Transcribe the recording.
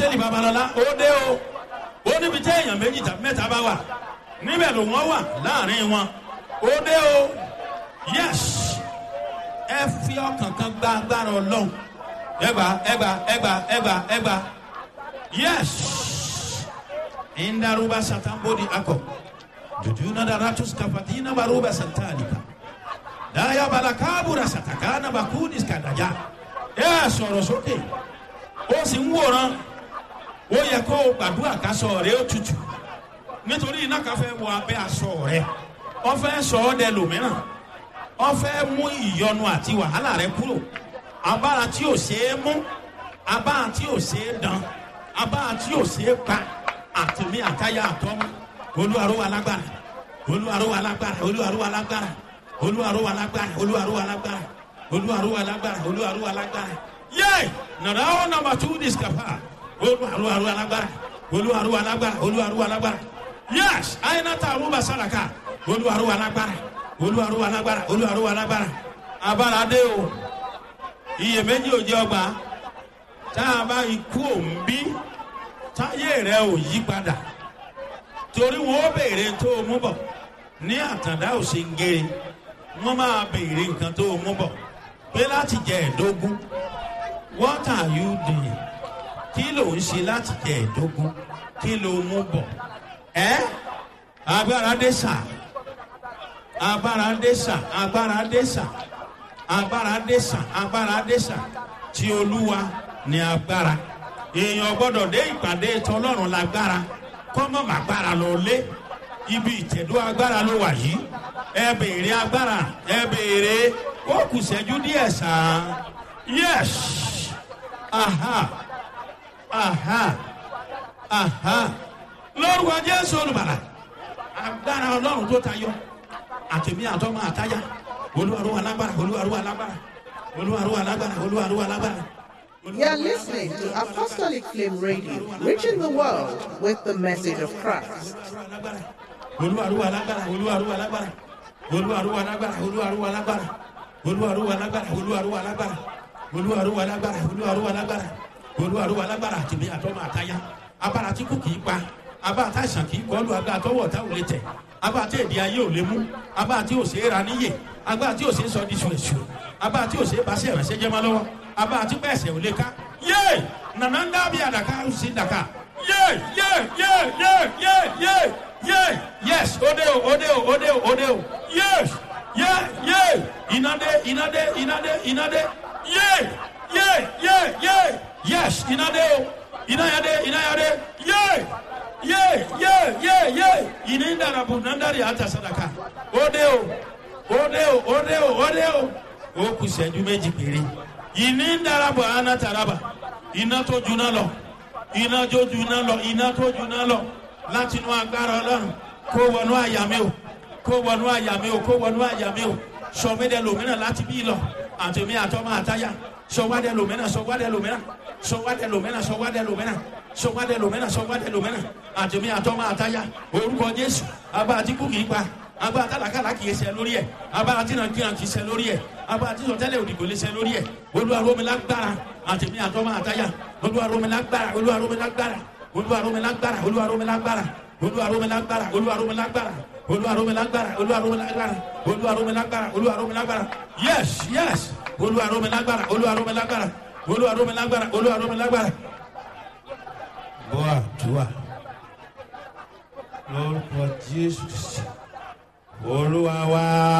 apọ́sítẹ́lì babalọ́lá ó dé o ó níbi tí èèyàn méjì tàbí mẹ́ta bá wà níbẹ̀ ló wọ́n wà láàrin wọn ó dé o yes ẹ fi ọkàn kan gba agbára ọlọ́run ẹgbà ẹgbà ẹgbà ẹgbà ẹgbà yes indaruba satambodi ako jujuna daratus kafatina baruba santalika daya balakabura satakana bakudis kadaja ẹ sọ̀rọ̀ sókè ó sì ń wòran ó yẹ kó o gbàdúrà kásọ rẹ ó tutù nítorí iná kan fẹ́ wọ abẹ́ aṣọ rẹ wọ́n fẹ́ sọ ọ́ dẹ lòmíràn wọ́n fẹ́ mú ìyọnu àti wàhálà rẹ kúrò abára tí ò ṣeé mú abára tí ò ṣeé dán abára tí ò ṣeé pa àtìmí àtayá àtọ́mú olúwaró alágbára olúwaró alágbára olúwaró alágbára olúwaró alágbára olúwaró alágbára olúwaró alágbára olúwaró alágbára yé nàrà ó nàmbà tú discapa olúwaró alágbára olúwaró alágbára olúwaró alágbára yés àyìnàtà àrùbà sàràkà olúwaró alágbára olúwaró alágbára olúwaró alágbára abára dé o iyèméjì ò jẹ ọgbà tá a bá ikú òǹbí táyé rẹ ò yí padà torí wọn ó béèrè tó o mú bọ ní àtàndá ò ṣe ń gé wọn máa béèrè nǹkan tó o mú bọ pé láti jẹ ẹdógún what are you doing kí ló ń ṣe láti jẹ ẹdógún kí ló mú bọ ẹ agbára dé sà agbára dé sà agbára dé sà agbára dé sà agbára dé sà tí olúwa ní agbára èèyàn gbọ́dọ̀ dé ìpàdé tọlọ́run lágbára kọ́mọ́ màgbára lọ lé ibi ìtẹ̀dó agbára ló wà yìí ẹ béèrè agbára ẹ béèrè ó kù sẹ́jú díẹ̀ sàn yes aha aha aha lórúkọ jésù olùbàlà agbára ọlọ́run tó tayọ àtẹ̀mí àtọ́mọ àtáyà olúwarúwa lágbára olúwarúwa lágbára olúwarúwa lágbára olúwarúwa lágbára. You're listening to Apostolic Flame Radio, reaching the world with the message of Christ. olúwarúwa lágbára olúwarúwa lágbára olúwarúwa lágbára olúwarúwa lágbára olúwarúwa lágbára olúwarúwa lágbára olúwarúwa lágbára olúwarúwa lágbára olúwarúwa lágbára àtìmí àtọ́mọ àtáyà abára tí kò kì í pa abá àtàìsàn kì í kọlu agbá àtọwọ́ ọ̀tá ò lè tẹ̀ abá àti èdè ayé ò lè mú abá àti òsè é ra níyè abá àti òsè é sọ di ṣùrẹ̀ṣù abá àti òsè é bá sí ẹ̀ránṣẹ́ jẹ́ mọ́ lọ́wọ́ abá àti pẹ̀sẹ̀ ò lè ká yé nànà ń dábìí àdàkà ó sì dàkà yé yé yé yé yé yé yé yes òde o òde o òde o òde o yes yé yé ìnàdé ìnàdé ìnàdé ìnàdé yé yé yé yé yes ìnàdé o ìnàyàdé ìnàyàdé yé ye ye ye ye ini ndarabu nandari hata sadaka ode o ode o ode o ode o o kù sẹ́jú méjì péré ini ndarabu ana taraba iná tó juná lọ iná tó juná lọ iná tó juná lọ láti inú agbára ọlọ́run kó wọnú àyà mi o kó wọnú àyà mi o kó wọnú àyà mi o sọmídẹ lòmínà láti bí lọ àtẹmí àtọmọ àtayà sọwádẹ lòmínà sọwádẹ lòmínà sọwádẹ lòmínà sọwádẹ lòmínà sọwádẹ lòmínà sọwádẹ lòmínà àtẹmí àtọmọ àtayà orúkọ jésù abá àti kú kìí pa abá àtàlàkàlà kìí ṣe lórí ẹ abá àti nàkìrà kìí ṣe lórí ẹ abá àti sọtẹlẹ òdìgbò lè ṣe lórí ẹ olúwaromilágbára àtẹmí àtọmọ àtayà olúwaromilágbára olúwaromilágbára olúwaromilágbára olúwaromilágbára olúwaromilágbára olúwaromilágbára olúwaromilágbára olúwaromilágbára olúwaromilágbára olúwaromilágbára yes yes olúwaromilágbára olúwaromilágbára olúwaromilágbára olúwaromilágbára. bọ́ àdúrà lórúkọ jésù olúwa wá.